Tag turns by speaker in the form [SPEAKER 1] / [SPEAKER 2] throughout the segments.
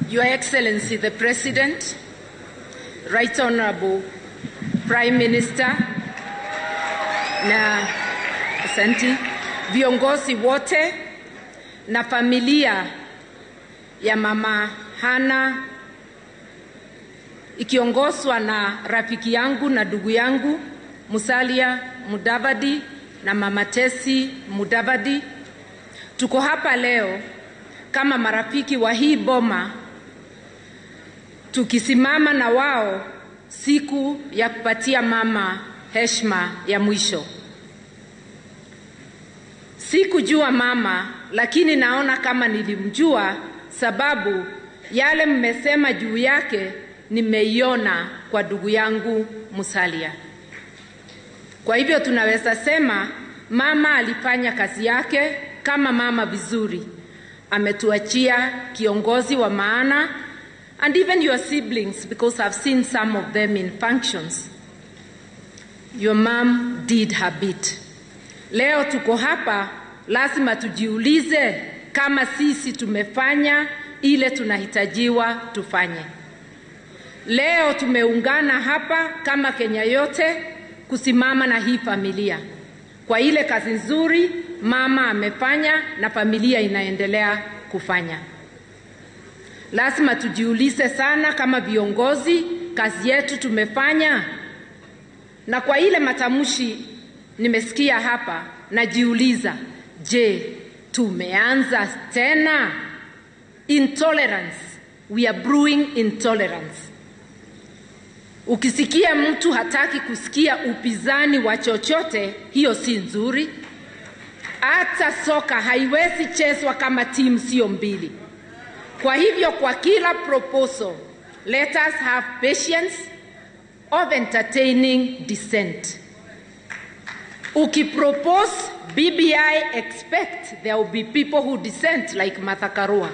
[SPEAKER 1] Your Excellency the President, Right Honorable Prime Minister na asanti, viongozi wote na familia ya Mama Hana ikiongozwa na rafiki yangu na ndugu yangu Musalia Mudavadi na Mama Tesi Mudavadi. Tuko hapa leo kama marafiki wa hii boma tukisimama na wao siku ya kupatia mama heshima ya mwisho. Sikujua mama, lakini naona kama nilimjua, sababu yale mmesema juu yake nimeiona kwa ndugu yangu Musalia. Kwa hivyo tunaweza sema mama alifanya kazi yake kama mama vizuri, ametuachia kiongozi wa maana and even your siblings because I've seen some of them in functions. Your mom did her bit. Leo tuko hapa, lazima tujiulize kama sisi tumefanya ile tunahitajiwa tufanye. Leo tumeungana hapa kama Kenya yote kusimama na hii familia kwa ile kazi nzuri mama amefanya na familia inaendelea kufanya. Lazima tujiulize sana kama viongozi, kazi yetu tumefanya. Na kwa ile matamshi nimesikia hapa, najiuliza, je, tumeanza tena intolerance? We are brewing intolerance. Ukisikia mtu hataki kusikia upinzani wa chochote, hiyo si nzuri. Hata soka haiwezi chezwa kama timu sio mbili. Kwa hivyo, kwa kila proposal, let us have patience of entertaining dissent. Ukipropose BBI, expect there will be people who dissent like Martha Karua,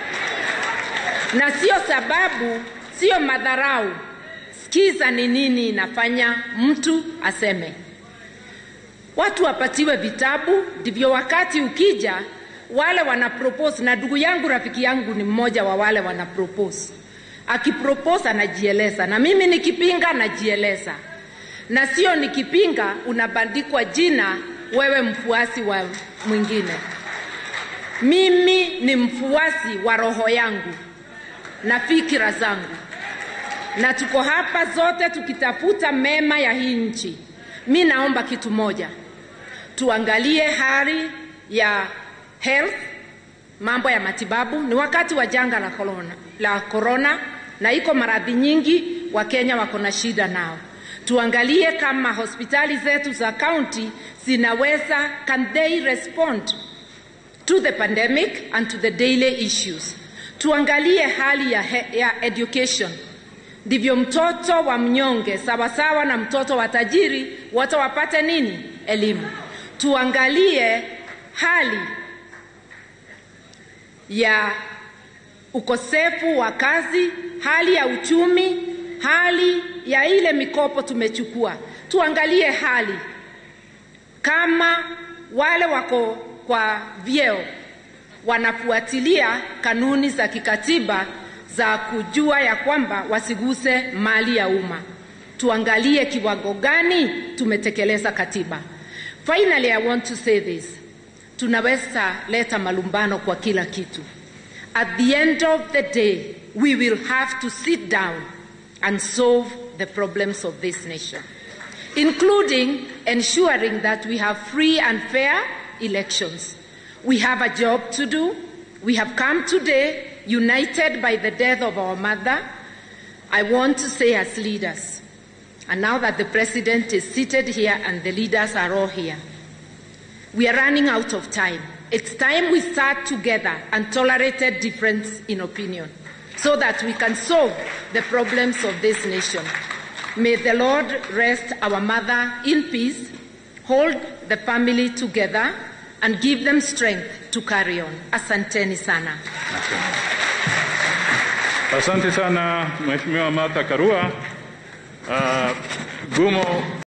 [SPEAKER 1] na sio sababu, sio madharau. Sikiza ni nini inafanya mtu aseme. Watu wapatiwe vitabu, ndivyo wakati ukija wale wana propose, na ndugu yangu rafiki yangu ni mmoja wa wale wana propose. Akipropose anajieleza, na mimi nikipinga najieleza, na sio nikipinga unabandikwa jina wewe mfuasi wa mwingine. Mimi ni mfuasi wa roho yangu na fikira zangu, na tuko hapa zote tukitafuta mema ya hii nchi. Mi naomba kitu moja, tuangalie hali ya health, mambo ya matibabu. Ni wakati wa janga la corona, la corona na iko maradhi nyingi Wakenya wako na shida nao. Tuangalie kama hospitali zetu za county zinaweza, can they respond to the pandemic and to the daily issues. Tuangalie hali ya, he, ya education, ndivyo mtoto wa mnyonge sawasawa na mtoto wa tajiri wote wapate nini? Elimu. Tuangalie hali ya ukosefu wa kazi, hali ya uchumi, hali ya ile mikopo tumechukua. Tuangalie hali kama wale wako kwa vyeo wanafuatilia kanuni za kikatiba za kujua ya kwamba wasiguse mali ya umma. Tuangalie kiwango gani tumetekeleza katiba. Finally, I want to say this. Tunaweza leta malumbano kwa kila kitu. At the end of the day, we will have to sit down and solve the problems of this nation, including ensuring that we have free and fair elections. We have a job to do. We have come today united by the death of our mother. I want to say, as leaders, and now that the president is seated here and the leaders are all here, we are running out of time. It's time we start together and tolerated difference in opinion so that we can solve the problems of this nation. May the Lord rest our mother in peace, hold the family together, and give them strength to carry on. Asanteni sana.
[SPEAKER 2] Asante sana Mheshimiwa Martha Karua. Uh, Gumo